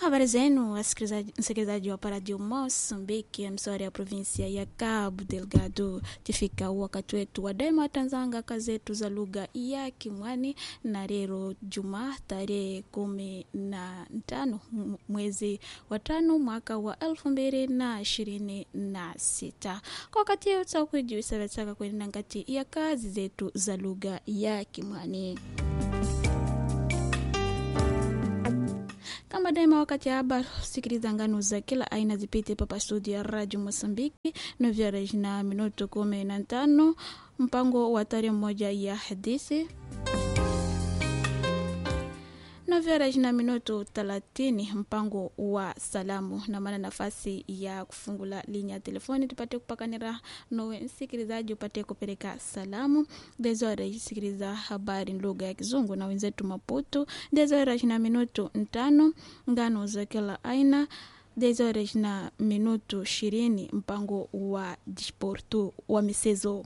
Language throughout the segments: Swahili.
Habari zenu msikilizaji wa Radio Mosambiki, mswari ya provinsia ya Cabo Delgado. Tifika wakati wetu wa daima tanzanga kazi zetu za lugha ya Kimwani na leo Jumaa tarehe kumi na tano mwezi wa tano mwaka wa elfu mbili na ishirini na sita. Kwa wakati huu tutakujuisavetsaka kwenye ngati ya kazi zetu za lugha ya Kimwani. kama daima wakati haba sikiliza ngano za kila aina zipite papa studio ya radio mosambiki novyarej na minuto kumi na tano mpango wa tarehe moja ya hadithi novyarej na minuto thelathini mpango wa salamu na maana nafasi ya kufungula linya ya telefoni tupate kupakanira nowe msikilizaji upate kupeleka salamu dezorej sikiliza habari lugha ya kizungu na wenzetu maputu dezorej na minuto ntano ngano za kila aina dezorej na minuto ishirini mpango wa disportu wa michezo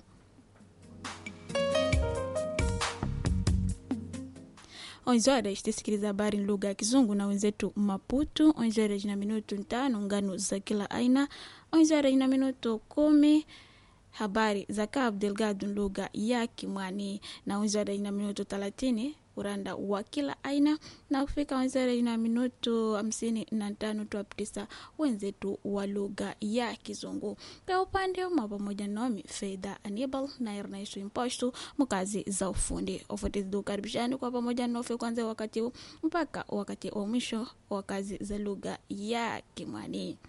onze horas tisikiliza habari lugha ya kizungu na wenzetu maputu onze horas na minuto ntano ngano za kila aina onze horas na minuto kumi habari za Cabo Delgado lugha ya Kimwani na onze horas na minuto thelathini uranda wa kila aina na kufika wenzere na minuto hamsini na tano tuapitisa wenzetu wa lugha ya Kizungu. Kwa upande mwa pamoja nami Fedha Anibal na Ernest Imposto mkazi za ufundi ofutizi ukaribishani kwa pamoja nofe kwanza wakati huu mpaka wakati wa mwisho wa kazi za lugha ya Kimwani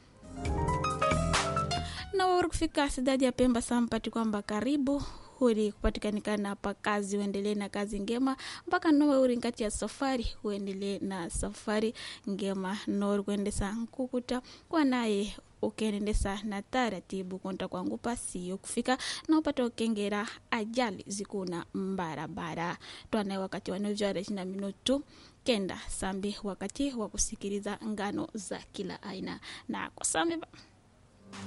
na wauri kufika sidadi ya Pemba sampati kwamba karibu huri kupatikanikana pa kazi uendelee na kazi ngema mpaka nowe uri ngati ya safari uendelee na safari ngema nori kuendesa nkukuta kwa naye ukiendesa na taratibu konta kwangu pasiyo kufika na upata ukengera ajali zikuna mbarabara twanaye wakati wanovyara na minutu kenda sambi wakati wa kusikiliza ngano za kila aina na kwa sambi